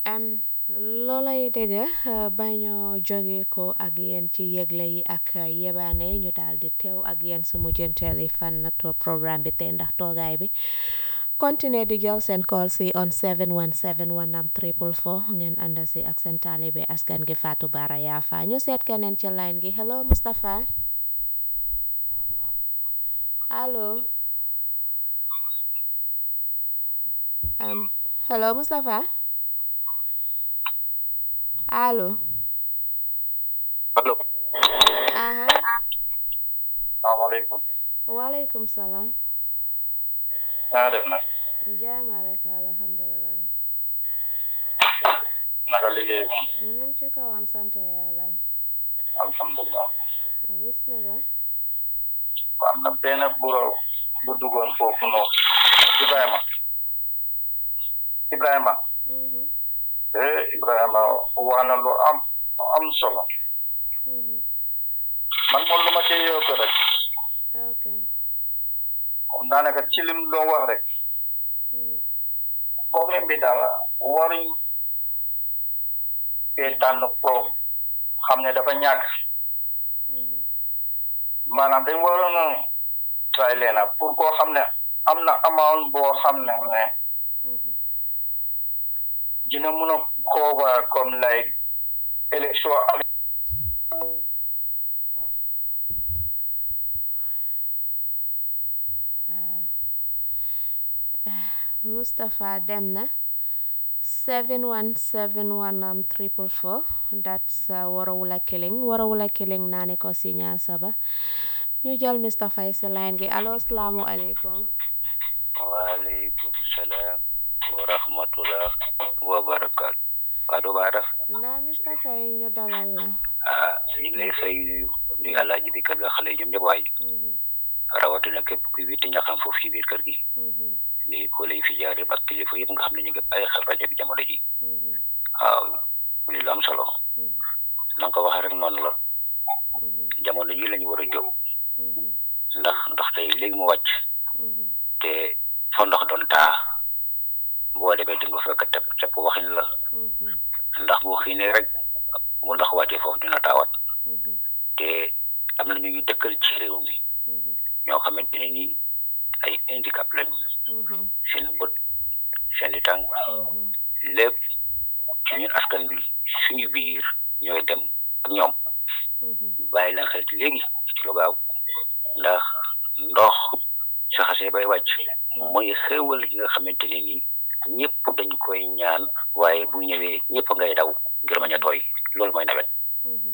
am loolay dégg ba ñoo jóge ko ak yéen ci yëgle yi ak yebaane ñu daal di teew ak yéen su mujjanteeli fan na to programme bi tey ndax toogaay bi continuer di jël seen call si on 717 wanam triple four ngeen ànd si ak seen taalibe askan gi Fatou Bara Yafa ñu seet keneen ci line gi hello Mustapha allo um, hello Mustapha allo allo aha salaamaaleykum waaleykum salaam naa def nag jaama rek alhamdulilah naka liggéey moom ñu ngi ci kawam sant yàlla alhamdulilah bismillah am na benn buro bu duggoon foofu noonu Ibrahima Ibrahima Mhm, eh Ibrahima wax na lu am am solo mhm. man moom lu ma cee yokk rek ok comme daanaka ci lim doon wax rek Mhm, problème bi daal waruñ fee tànn ko xam ne dafa ñàkk mhm. maanaam dañ waroon a try leena pour koo xam ne am na amount boo xam ne ne Mhm. dina mun a cover comme like élection am Mustapha dem na 7171 am triple four that's uh, Warawula Killing Warawula Killing naa ne ko si ñaa saba ñu jël Mr Faye si line gi allo salaamu aleykum waaleykum salaam wa rahmatullah wa barakaatu Fatou Bara naa Mr Faye ñu dalal la ah ñu ngi lay fay nuyu alaaji bi kër ga xale yi ñoom ñëpp waay Mhm, rawatina képp kuy witti ñaxam foofu ci biir kër gi mhm, nuyu ko lay fi jaar yëpp ak kilifa yëpp nga xam ne ñu ngi bàyyi xel rajo bi jamono ji mhm, waaw muy lu am solo mhm, na nga ko waxee rek noonu la mhm, jamono ji la ñu war a jóg mhm, ndax ndox tey léegi mu wàcc mhm, te fa ndox doon taa boo demee di nga fekk tepp tepp waxin la mhm, ndax boo xiinee rek bu ndox wàccee foofu dina taawat mhm, te am na ñu ñu dëkkal ci réew mi mhm, ñoo xamante ne ni ay handicap lañ mhm, seen bët seen i tànk mhm, lépp ci ñun askan bi suñu biir ñooy dem ak ñoom mhm, bàyyi leen xel ci léegi ci lu gaaw ndax ndox su xasee bay wàcc mooy xéewal gi nga xamante ne ni ñëpp dañ koy ñaan waaye bu ñëwee ñëpp ngay daw ngir bañ a tooy loolu mooy nawet mhm,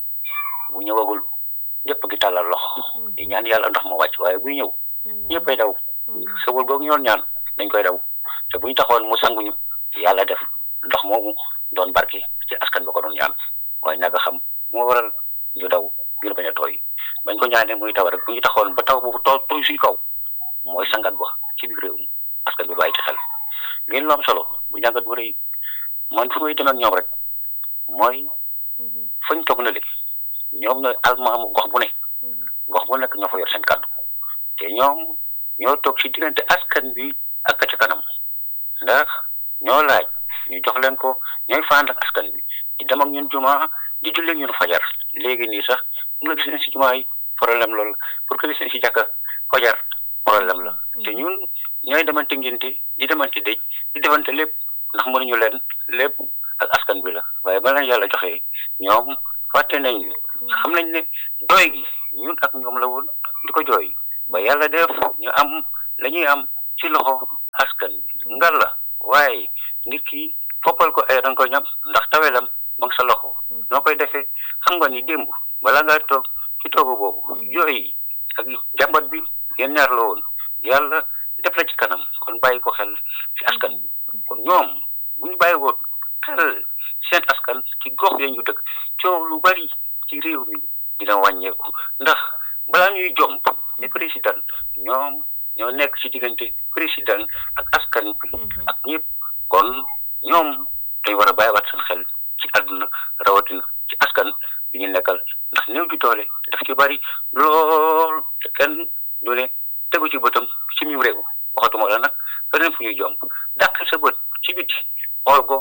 bu ñëwagul ñëpp ngi tàllal loxo di ñaan yàlla ndox mu wàcc waaye buy ñëw ñëpp ay daw xéewal googu ñoon ñaan dañ koy daw te bu ñu taxoon mu sanguñu yàlla def ndox moomu doon barke ci askan ba ko doon ñaan waaye naka xam moo waral ñu daw ngir bañ a tooy bañ ko ñaanee muy taw rek bu ñu taxoon ba taw boobu too tooy suy kaw mooy sangat ba ci biir réew mi askan bi bàyyi ci xel ngeen lu am solo bu njàngat bu rëy man fu may dem ak ñoom rek mooy mhm, fañ toog na léegi ñoom ñooy almaamu gox bu ne mhm, gox bu nekk ñoo fa yor seen kàddu te ñoom ñoo toog ci diggante askan bi ak ka ca kanam ndax ñoo laaj ñu jox leen ko ñooy fànd ak askan bi di dem ak ñun juma di jullee ñun fajar léegi nii sax mu nga gis leen si juma yi problème loolu pour que gis leen si jàkka fajar problème la te ñun ñooy demante ngénte di demante dëj di defante lépp ndax mënuñu leen lépp ak askan bi la waaye ba leen yàlla joxee ñoom fàtte nañ xam nañ ne doy gi ñun ak ñoom la woon di ko jooy ba yàlla def ñu am la ñuy am ci loxo askan bi ngal la waaye nit ki foppal ko ay danga ko ñam ndax tawelam ma ngi sa loxo noo koy defee xam nga ni démb bala ngaa toog ci toogu boobu jooy ak jàmbat bi yéen ñaar la woon yàlla def la ci kanam kon bàyyi ko xel ci askan bi kon ñoom bu ñu bàyyi woon xel seen askan ci gox ya ñu dëkk coow lu bari ci réew mi dina wàññeeku ndax balaa ñuy jomp ne président ñoom ñoo nekk ci diggante président ak askan bi ak ñëpp kon ñoom dañ war a bàyyiwaat seen xel ci àdduna rawatina ci askan bi ñu nekkal ndax néew ju doole daf ci bari lool te kenn du ne tegu ci bëtam ci mim réew waxatuma la nag feneen fu ñuy jomp dàq sa bët ci biti xool ko ci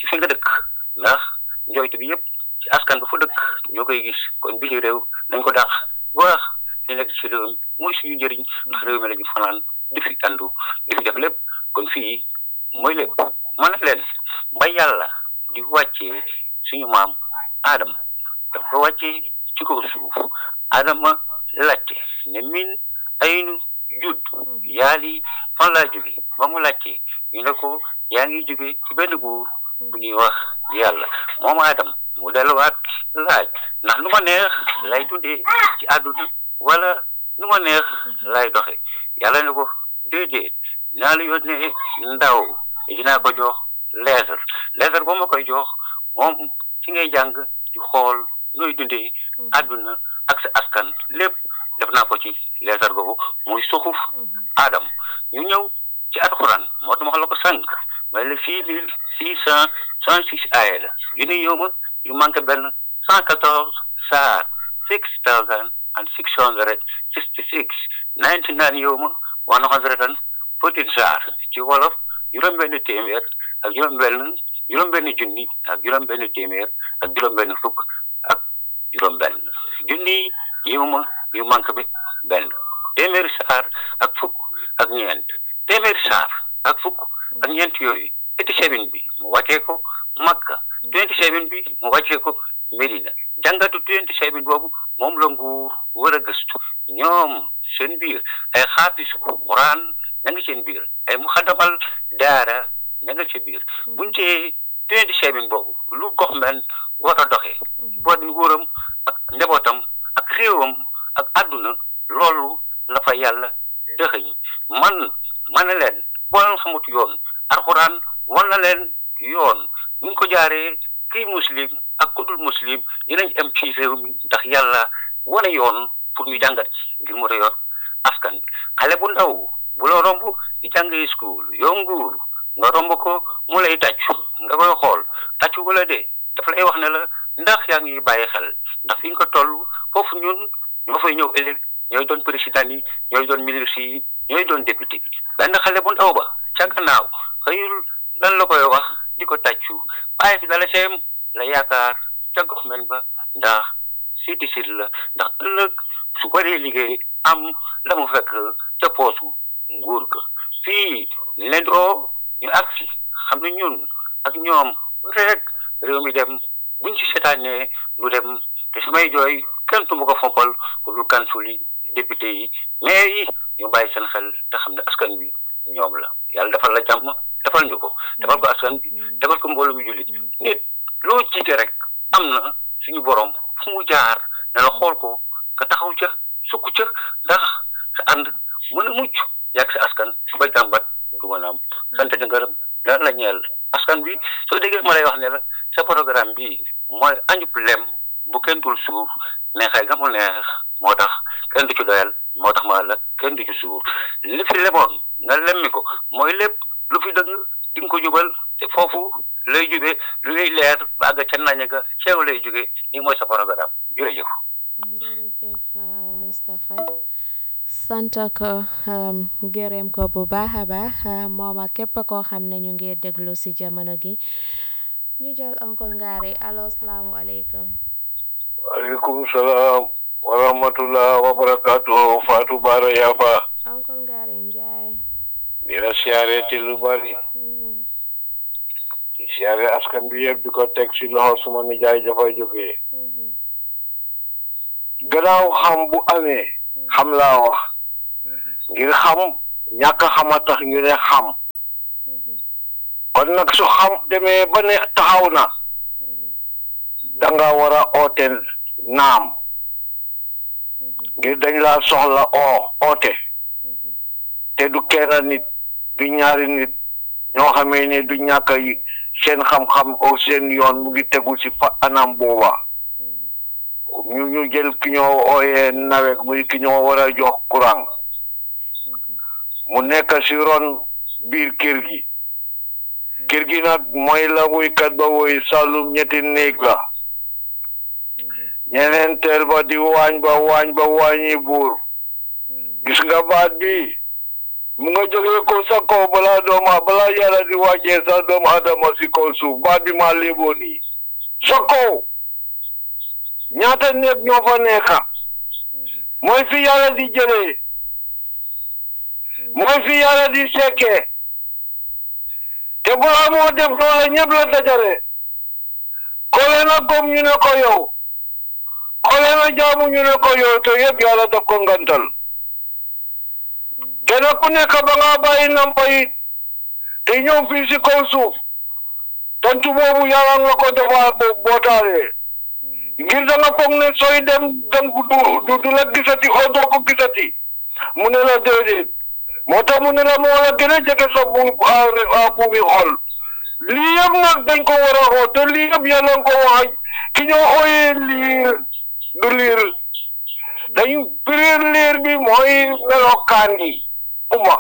fi nga dëkk ndax njooytu bi yëpp ci askan ba fa dëkk ñoo koy gis kon bi ci réew nañ ko dàq wax li nekk ci réew mi mooy suñu njëriñ ndax réew mi la ñu fanaan di fi andu di fi def lépp kon fii mooy lépp mën na leen ba yàlla di wàccee suñu maam Adama dafa wàccee ci kaw suuf Adama laajte ne min ay nu judd yaali fan laa jóge ba mu laajte ñu ne ko yaa ngi jóge ci benn buur bu ñuy wax yàlla moom Adam mu delluwaat laaj ndax nu ma neex lay dundee ci àdduna wala nu ma neex lay doxe yàlla ne ko déedéet naa la yónnee ndaw dinaa ko jox lettre lettre boo ma koy jox moom ci ngay jàng di xool nooy dundee àdduna ak sa askan lépp def naa ko ci lettre boobu muy suxuf Adam ñu ñëw ci alxuraan moo tax ma wax la ko sànq may la six mille six cent cent six aaya la yu ni yowma yu manqué benn cent quatorze saar six thousand and six hundred sixty six ninety nine yowma one hundred and fourteen saar ci wolof juróom-benn téeméer ak juróom-benn juróom-benn junni ak juróom-benn téeméer ak juróom-benn fukk ak juróom-benn junni yowma yu manqué bi benn téeméeri saar ak fukk ak ñeent téeméeri saar ak fukk ak ñeent yooyu eighty seven bi mu wàccee ko Makka twenty seven bi mu wàccee ko Medina jàngatu twenty seven boobu moom la nguur war a gëstu ñoom seen biir ay xaafisu Quran ña nga seen biir ay muxaddamal daara ña nga ci biir buñ cee twenty seven boobu lu gox men war a doxee boot nguuram ak njabootam ak réewam ak àdduna loolu la fa yàlla dëxëñ man ma ne leen boo leen xamut yoon alxuraan wan na leen yoon buñ ko jaaree kii muslim ak ku dul muslim dinañ am ci réew mi ndax yàlla wane yoon pour ñu jàngat ci ngir mu yor askan bi xale bu ndaw bu la romb di jàngee school yow nguur nga romb ko mu lay tàccu nga koy xool tàccu wala de dafa lay wax ne la ndax yaa ngi bàyyi xel ndax fi nga ko toll foofu ñun ñoo fay ñëw ëllëg ñooy doon président yi ñooy doon ministre yi ñooy doon député bi benn xale bu ndaw ba ca gannaaw xëyul lan la koy wax di ko tàccu waaye fi dala seem la yaakaar ca gox men ba ndax siti sit la ndax ëllëg su ko dee liggéey am la mu fekk ca poosu nguur ga fii leen oo ñu agsi xam ne ñun ak ñoom rek réew mi dem buñ ci seetaanee du dem te su may jooy kenn tu ma ko fompal ku dul kansul yi député yi maire yi ñu bàyyi seen xel te xam ne askan bi ñoom la yàlla defal la jàmm defal ñu ko defal ko askan bi defal ko mbooloo mi jullit nit loo jiite rek am na suñu borom fu mu jaar ne la xool ko ka taxaw ca sukk ca ndax sa ànd mën a mucc yàgg sa askan su ba jàmbat du mën a am sant di ngërëm dana la ñeel askan bi soo déggee ma lay wax ne la sa programme bi mooy añub lem bu kenn dul suur neexee ga mu neex moo tax kenn du ci doyal moo tax ma la kenn du ci suur li fi lemoon nga lemmi ko mooy lépp lu fi dëgg di nga ko jubal te foofu lay jube lu ñuy leer ba àgg ca nañ ga ceew lay jóge ni mooy sa programme jërëjëf jërëjëf Mr Faye sant ko gërëm ko bu baax a baax moom ak képp koo xam ne ñu ngi déglu si jamono gi ñu jël oncle Ngari allo salaamualeykum waaleykum salaam wa rahmatullah wa barakaatu Fatou Bara Yafa oncle Ngari Njaay di la siyaare ci lu bari di siyaare askan bi yëpp di ko teg ci loxo suma nijaay dafay jógee gannaaw xam bu amee xam laa wax ngir xam ñàkk xama tax ñu ne xam kon nag su xam demee ba ne taxaw na danga war a oote naam ngir dañ laa soxla oo oote te du kenn nit du ñaari nit ñoo xamee ne du ñàkk seen xam-xam o seen yoon mu ngi tegu ci fa anam booba ñu ñu jël ki ñoo ooyee nawet muy ki ñoo war a jox courant mu nekk ci ron biir kër gi kër gi nag mooy la wuykat ba woy sàllum ñetti néeg la ñeneenteel ba di waañ ba waañ ba waañi buur gis nga baat bi mu nga jógee ko sa kaw balaa dooma balaa yàlla di wàccee sa doomu adama si kaw suuf baat bi maa léeboo nii sa kaw ñaata néeg ñoo fa nekka mooy fi yàlla di jëlee mooy fi yàlla di sekkee te balaa moo def loola ñëpp la dajale kole na gom ñu ne ko yow kole na jaamu ñu ne ko yow te yëpp yàlla daf ko ngantal kenn ku nekk ba nga bàyyi nampa yi te ñëw fii si kaw suuf tantu boobu yàlla nga ko defaa bootaale ngir da nga foog ne sooy dem dang du du la gisati oo doo ko gisati mu ne la déedéet moo tax mu ne la moo la gën a jege sa bu buubi xol lii yëpp nag dañ ko war a xoo te lii yëpp yàlla nga ko wax ki ñoo ooyee liir du liir dañ piriir liir bi mooy melokaan gi uma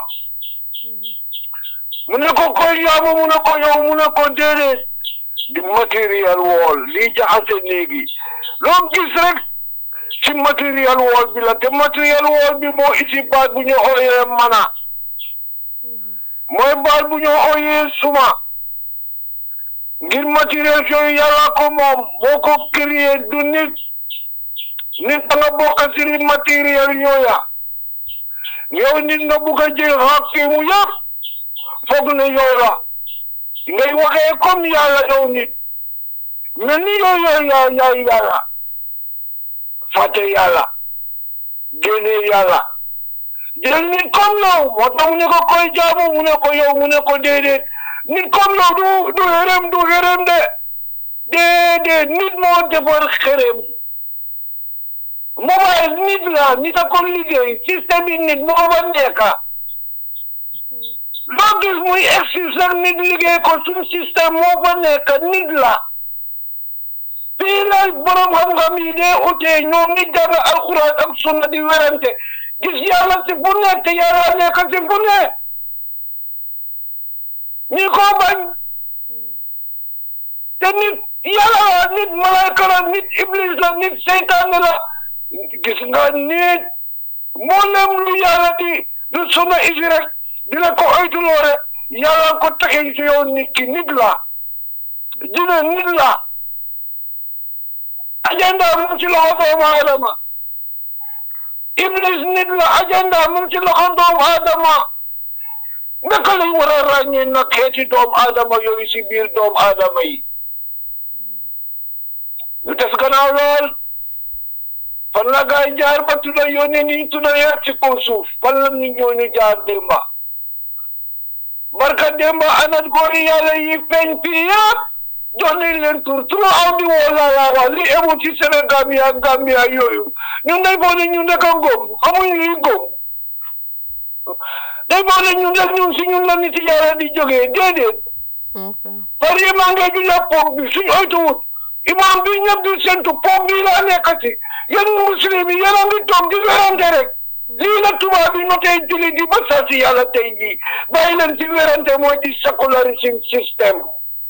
mu ne ko koy jaamu mu ne ko yow mu ne ko déedéet di matériel wool lii jaxase néegi loo gis rek ci matériel wool bi la te matériel wool bi moo isi baat bu ñu ooyee mana mooy baat bu ñu ooyee suma ngir matériel yooyu yàlla ko moom moo ko créé du nit nit da nga bokk ci li matériel yooya yow nit nga bugg a jël xaq mu yëpp foog ne yow la ngay waxee comme yàlla yow nit mais ni yow yow yaa yaay yàlla fàtte yàlla génne yàlla jël nit comme yow moo tax mu ne ko koy jaamu mu ne ko yow mu ne ko déedéet nit comme yow du du xërëm du xërëm de déedéet nit moo defar xërëm mobile nit la nit a ko liggéey système yi nit moo fa nekka loo gis muy existe sax nit liggéey ko suñ système moo fa nekk nit la fii la borom xam-xam yi dee utee ñoom ñi jàng alxuraan ak sunna di werante gis yàlla si fu nekk te yàlla nekk si fu ne ñi ko bañ te nit yàlla la nit malayka la nit iblis la nit seytaane la gis nga nit mboolem lu yàlla di du sunna isi rek dina ko oytuloo rek yàlla ko taxe ci yow nit ki nit la dina nit la agenda mu ngi ci loxo doomu aadama iblis nit la agenda mu ngi ci loxo doomu aadama naka lañ war a ràññee nag xeeti doomu aadama yooyu si biir doomu aadama yi ñu des gannaaw lool fan la gaay jaar ba tudda yónnee ni ñu tudda yëpp ci kaw suuf fan la nit ñooñu jaar démba barka démba anat góori yàlla yi feeñ fii yëpp jox nañ leen tur tur aw di woo laa laa wax li emu ci Sénégal ya Gambia yooyu ñun day boo ne ñun rek a ngóom xamuñ luy ngóom day boo ne ñun rek ñun si ñun la nit yàlla di jógee déedéet par yi maa ngi julla poog bi suñ oytuwut imam bi ñëpp di sentu poog bi laa nekkati yéen muslim yi yéen a ngi toog di werante rek lii la tubaab bi notee julli di ba saa si yàlla tey jii bàyyi leen ci werante mooy di secularism système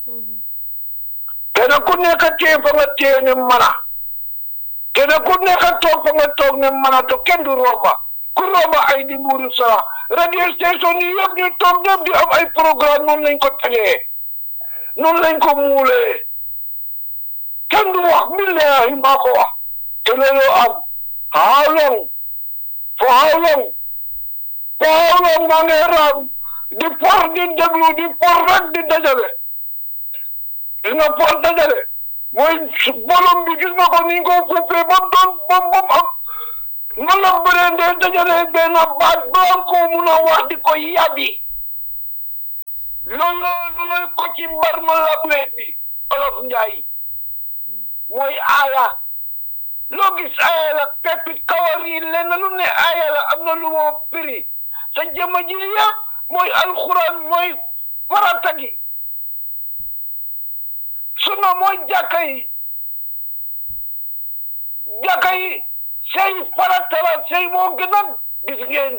kenn ku nekk téye fa nga téye ne mana kenn ku nekk toog fa nga toog ne mana to kenn du romba ku romba ay di mbuuru sara radio station yi yëpp ñu toog ñëpp di am ay programme noonu lañ ko tegee noonu lañ ko muulee kenn du wax billahi maa ko wax te loolu am how long for how long for how long maa ngi raam di por di déglu di por rek di dajale gis nga por dajale mooy bolom bi gis nga ko ni nga ko fuufee ba mu doon ba mu am nan la bëree ndee dajale benn baat ba am ko mun a wax di ko yàbbi loolu loolu ko ci mbar ma la bi olof njaay mooy aaya loo gis aaya la peppi kawar yi lenn lu ne aaya la am na lu moo firi sa jëma ji yëpp mooy alxuraan mooy farata gi suna mooy jàkka yi jàkka yi sey farata la sey moo gën a gis ngeen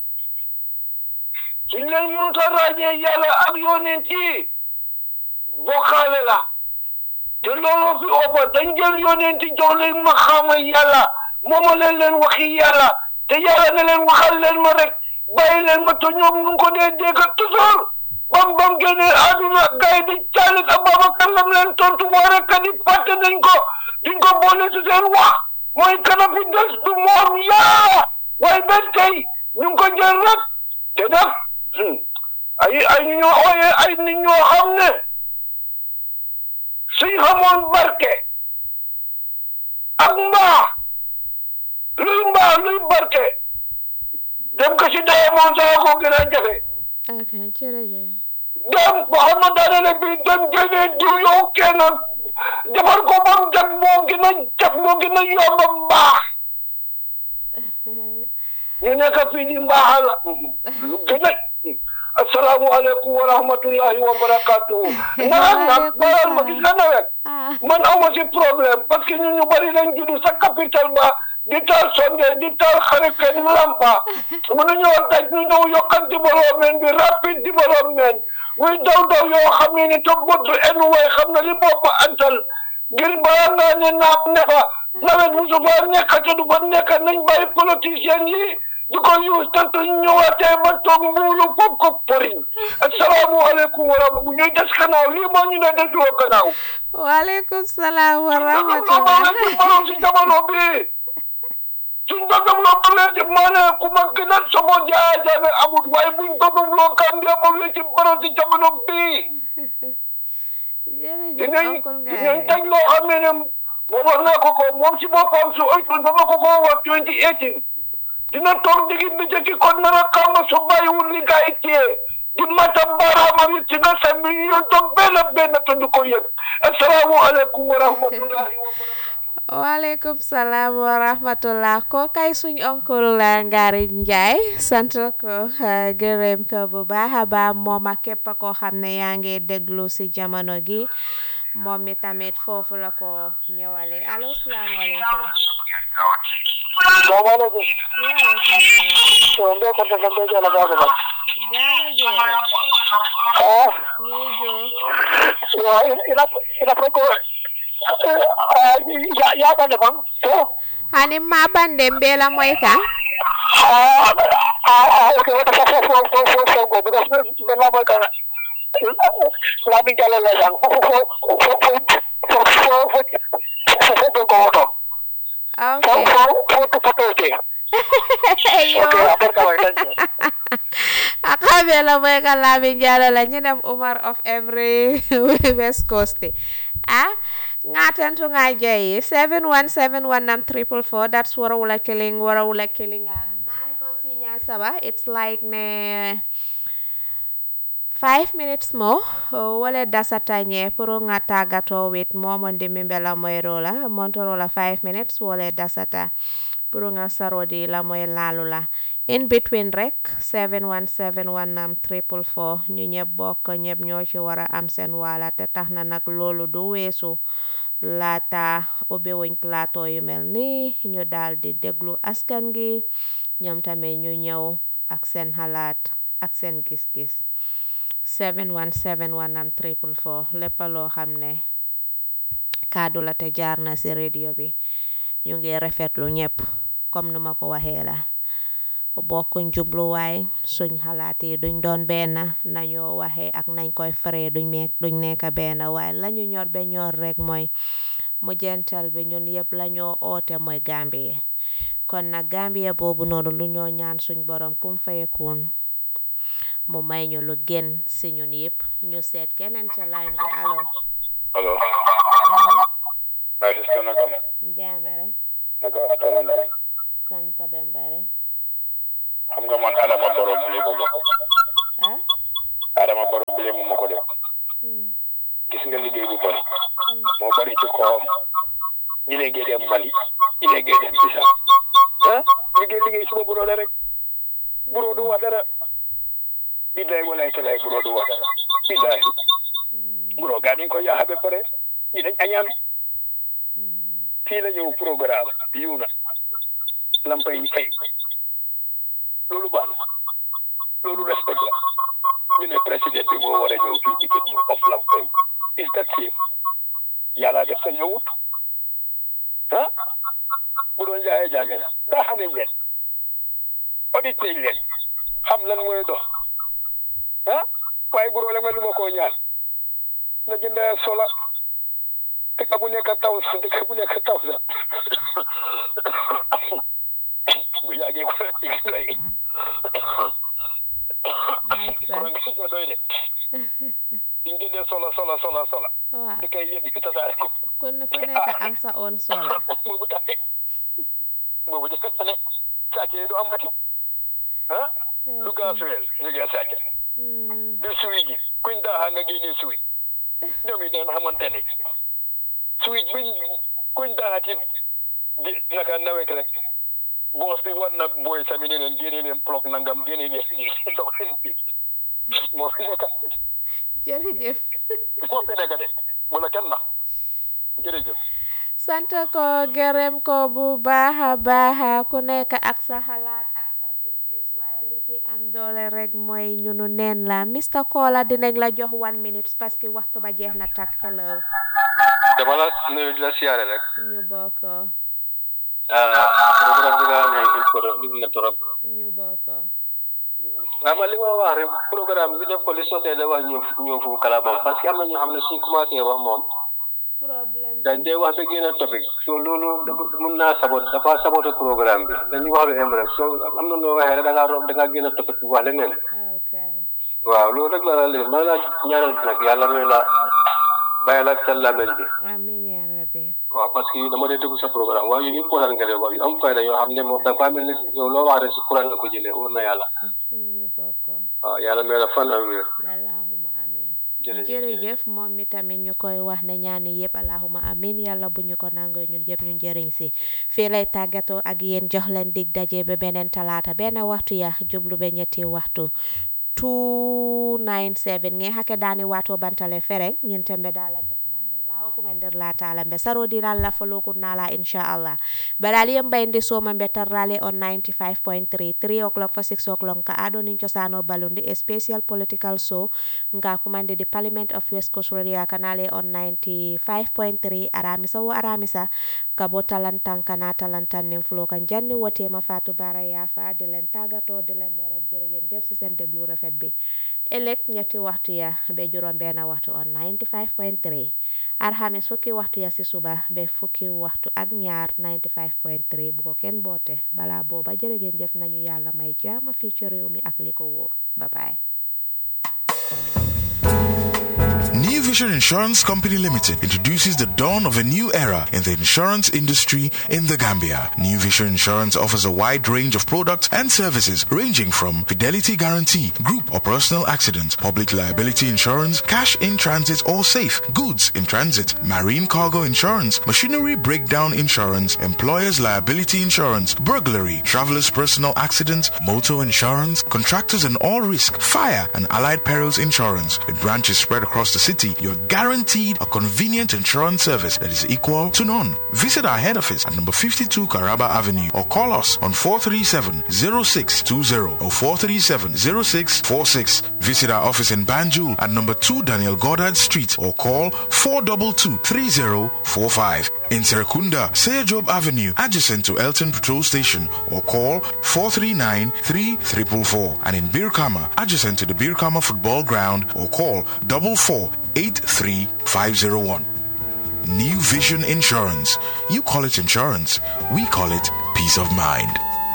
suñ leen mënut a ràññee yàlla ak yonent yi bokkaale la te loolu fi ëppa dañ jël yonent jox leen ma xama yàlla mooma leen leen waxi yàlla te yàlla ne leen waxal leen ma rek bàyyi leen ma te ñoom ñu ngi ko dee dégg toujours bam bam génnee àdduna gars yi di caalit Ababacar lam leen tontu moo rek di fàtte nañ ko duñ ko boole si seen wax mooy kana fi des du moom yaa waaye ba tey ñu ngi ko jël rek te nag ay ay ñu ñoo ooyee ay nit ñoo xam ne suñ xamoon barke ak mbaa luy mbaa luy barke dem ko si dee moom sax ko gën a jafe ok jërëjëf dem ba xam na daanaka bi dem génnee diw yow kenn defar ko ba mu jag moo gën a jag moo gën a yomb mbaax ñu nekk fii di mbaaxal lu gën a asalaamualeykum wa rahmatullahi wa barakatuhu nawet nag baral ma gis nga nawet ah man awma si problème parce que ñun ñu bari lañ judd sa capital ba di taal sonde di taal xarike di lampa mënu ñoo daj ñu ñëw yokkan développement bi rapide développement muy daw daw yoo xam ne ni te bëdd en way xam na li bopp antal ngir balaa ngaa ne naam ne fa nawet musu fa nekk te du fa nekk nañ bàyyi politicien yi di ko use te suñ ñëwaatee ba toog mbuulu foog ko përiñ asalaamualeykum wa rahmatulah ñuy des gannaaw lii moo ñu ne desuloo gannaaw waaleykum salaam wa loolu rahmatulah la borom si jamono bii suñ bëggam loo bëggee ci maa ne ku ma gën a sobo jaaya jaame amut waaye buñ bëggam loo kàndee bëggee ci borom si jamono bii jërëjëf dinañ oncle dinañ Ngaye dañ loo xam ne ne moom wax naa ko ko moom si boppam su oytoon ba ma ko ko wax 2018 dina toog digi bi jëkki kon nar a xam su bàyyiwul li gaa yi téye di matam baaraamam yi ci na sa mi yoon toog benn benn te du ko yëg asalaamualeykum wa rahmatullahi wa barakatuh waaleykum salaam wa rahmatullah ko kay suñ oncle la Ngari Njaay sant ko eh, gërëm ko bu baax a baax moom ak képp koo xam ne yaa ngi déglu si jamono gi moom mi tamit foofu la ko ñëwale allo salaamaaleykum salaamaaleykum waaleykum salaam so mbe ko daga mbe jala baga ba jaara jeere ah ñuy joo so ina ina ko ya ya ba ne ban to hani ma bande mbela moy kan ah ah okay wata fo fo fo fo fo go because me la ba kana la mi jala la yang fo fo fo fo fo fo fo fo fo go to ok fo fo fo to fo to te yo okay abar ka wa akabe la moy kan lamin jala la ñu dem Umar of every west coast ah ngatentu nga jeyi 7171 triple four that's wara wula killing wara wula killing nine ko sinya saba it's like ne five minutes more uh, wala dasata nye puro nga tagato with momo ndimi mbela moy rola montorola five minutes wala dasata puro nga sarodi la moy lalula in between rek 7171 triple four ñu ñëpp bokk ñëpp ñoo ci war a am seen wala te tax na nag loolu du weesu laata ubbi wuñ plateau yu mel ni ñu daal di déglu askan gi ñoom tamit ñu ñëw ak seen xalaat ak seen gis-gis 7171 am triple four lépp loo xam ne kaddu la te jaar na ci radio bi ñu ngi rafetlu ñëpp comme nu ma ko waxee la bokkuñ jubluwaay suñ xalaat yi duñ doon benn nañoo waxee ak nañ koy faree duñ meek duñ nekk benn waaye lañu ñor ba ñor rek mooy mujjantal bi ñun yëpp lañoo oote mooy Gambie kon nag Gambie boobu noonu lu ñoo ñaan suñ borom kum fayekuun mu may ñu lu gën si ñun yëpp ñu seet keneen ca line bi allo Hello. My sister Nakam. jaamere Naka atana sant bembare xam nga man Adama Barrow mu ne ko ma ko. ah Adama Barrow bi mu ma ko def. Gis nga liggéey bu bari. moo bari ci kawam. ñu ne ngeen dem Mali. ñu ne ngeen dem Bissau. ah liggéey liggéey suma buroo la rek. buroo du wax dara. billahi walaay talaay buroo du wax dara. billahi. buroo gaa dañ ko yaaxa ba pare. ñi dañ añaan. fii la ñëw programme yiw na. lampa yi fay. loolu baax na loolu respect la ñu ne président bi moo war a ñëw fii di ko ñu of lampa yi is that safe yàlla def sa ñëwut ah bu doon jaayee jànge la daa xam nañ leen audit nañ leen soxla dëkk bu nekk taw dëkk bu nekk taw sax bu yàggee ko doy kuran gi ko doy de diñ génnee sola sola sola sola waaw dëkk yi yëpp ñu tasaare ko ku ne fu nekk am sa own sola boobu tamit boobu de fekk ne sàcc yi du amati ah lu gaasuweel ñu ngi sàcc Hmm. di suwi ji kuñ daaxa nga génnee suwi ñoom it dañ xamante ne suwi buñ kuñ daaxa ci di naka nawet rek boos bi war na booy sami ne leen génne leen plog nangam génne leen lii doxalin bi moo fi nekk jërëjëf moo fi nekk de bu la kenn nax jërëjëf sant ko gërëm ko bu baax a baax ku nekk ak sa xalaat ak sa gis-gis waaye li ci am doole rek mooy ñunu neen la Mr Kola dinañ la jox one minute parce que waxtu ba jeex na tak hello dama la nuyu di la siyaare rek ñu bokk programme bi nga xam ne il faut lim na trop ñu bokk waaw man li ma wax rek programme bi def ko li sotee da wax ñëw ñëw fu kalaamam parce que am na ñoo xam ne suñ commencé wax moom problème dañ dee wax ba génn topic so loolu dafa mun naa sabot dafa saboté programme bi dañuy wax lu em rek so am na noo waxee rek da ngaa rob da ngaa génn topic bi wax leneen ok waaw loolu rek la la leen maa la ñaanal nag yàlla may la bàyyi la ak sa làmmiñ bi amin ya rabbi waaw parce que dama dee déglu sa programme waaye yu important nga dee wax yu am fayda yoo xam ne moom da nga mel ni yow loo wax rek si courant nga ko jëlee wóor na yàlla ñu bokk waaw yàlla may la fan ak wér allahuma amin jërëjëf jërëjëf moom mi tamit ñu koy wax ne ñaani yëpp allahuma amin yàlla bu ñu ko nangoo ñun yëpp ñu njëriñ si fii lay tàggatoo ak yéen jox leen dig daje ba beneen talaata benn waxtu ya jublu ba ñetti waxtu 297 nge hake dani wato bantale fereng ñin tembe dalante kumandir la o kumandir la taala mbe saro dinal la folo nala inshallah badal yem bayndi soma mbe tarrale on 95.3 3 o'clock for 6 o'clock ka ado nin cosano balundi a special political show nga kumande di parliament of west coast radio kanale on 95.3 aramisa wo aramisa ka bo talantan kana talantan nin fulo kan janni wote ma fatu bara yafa di len tagato di len ne rek jërëgen jëf si seen déglu rafet bi ëllëg ñetti waxtu ya be juróom benn waxtu on 95.3 alxames fukki waxtu ya si suba be fukki waxtu ak ñaar 95.3 bu ko kenn boote bala booba jërëgen jëf nañu yàlla may jaama fii ci réew mi ak li ko wóor bye bye New Vision Insurance Company Limited introduces the dawn of a new era in the insurance industry in the Gambia. New Vision Insurance offers a wide range of products and services ranging from fidelity guarantee, group or personal accident, public liability insurance, cash in transit or safe, goods in transit, marine cargo insurance, machinery breakdown insurance, employer's liability insurance, burglary, traveler's personal accident, motor insurance, contractors and all risk, fire and allied perils insurance. With branches spread across the city, you're guaranteed a convenient insurance service that is equal to none. Visit our head office at number 52 Caraba Avenue or call us on 437-0620 or 437-0646. Visit our office in Banjul at number 2 Daniel Goddard Street or call 422-3045. In Serekunda, Seyajob Avenue, adjacent to Elton Patrol Station or call 439-3444. And in Birkama, adjacent to the Birkama Football Ground or call 4483501. New Vision Insurance. You call it insurance. We call it peace of mind.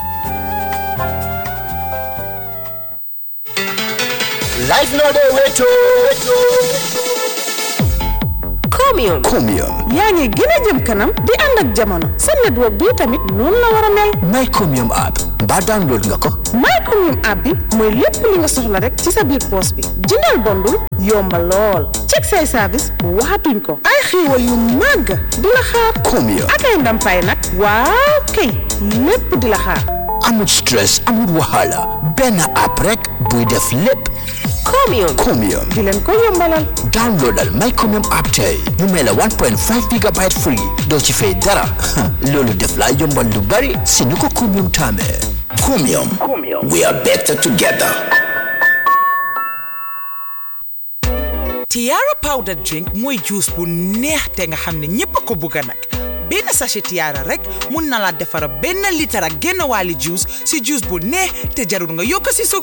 Life no dey wait Chromium Chromium yaa ngi gën a jëm kanam di ànd ak jamono sa network bi tamit noonu la war a mel My Chromium app mbaa download nga ko My Chromium app bi mooy lépp li nga soxla rek ci sa biir poos bi jëndal bondul yomba lool check say service waxatuñ ko ay xéewal yu màgg di la xaar Chromium ak ay ndàmpaay nag waaw kay lépp di la xaar amul stress amul wahala benn app rek buy def lépp Chromium Chromium di leen ko yombalal downloadal My Chromium app tey ñu may la 1.5 gigabyte free doo ci fay dara loolu def la yombal lu bari si ni ko Chromium taamee Chromium we are better together Tiara powder drink mooy juice bu neex te nga xam ne ñépp a ko bugga nag benn sachet Tiara rek mun na la defara benn litre ak genn waali juice si juice bu neex te jarul nga yokk si suukar